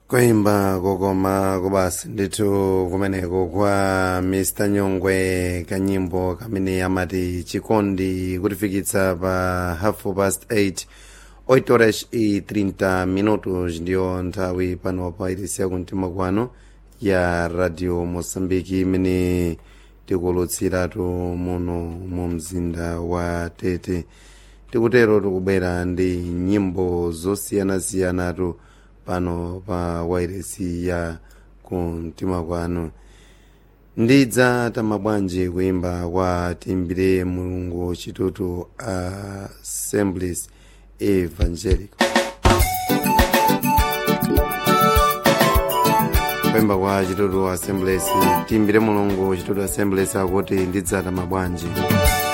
koimba kokoma kubasi ndithu kumeneko kwa mr nyongwe kanyimbo kamene amati chikondi kutifikitsa pa half past 8 8 horas e 30 minutos ndiyo nthawi pano pa irisi yakumtima kwano ya radio moçambique imene tikulutsiratu muno mu mzinda wa tete tikutero tikubwera ndi nyimbo zosiyanasiyanatu pano pa wairesi ya kumtima kwanu ndidza tamabwanji kuimba kwa timbire mulungu chitutu assemblies evangelical kuimba kwa chitutu assemblies timbire mulungu chitutu assemblies akuti ndidza tamabwanji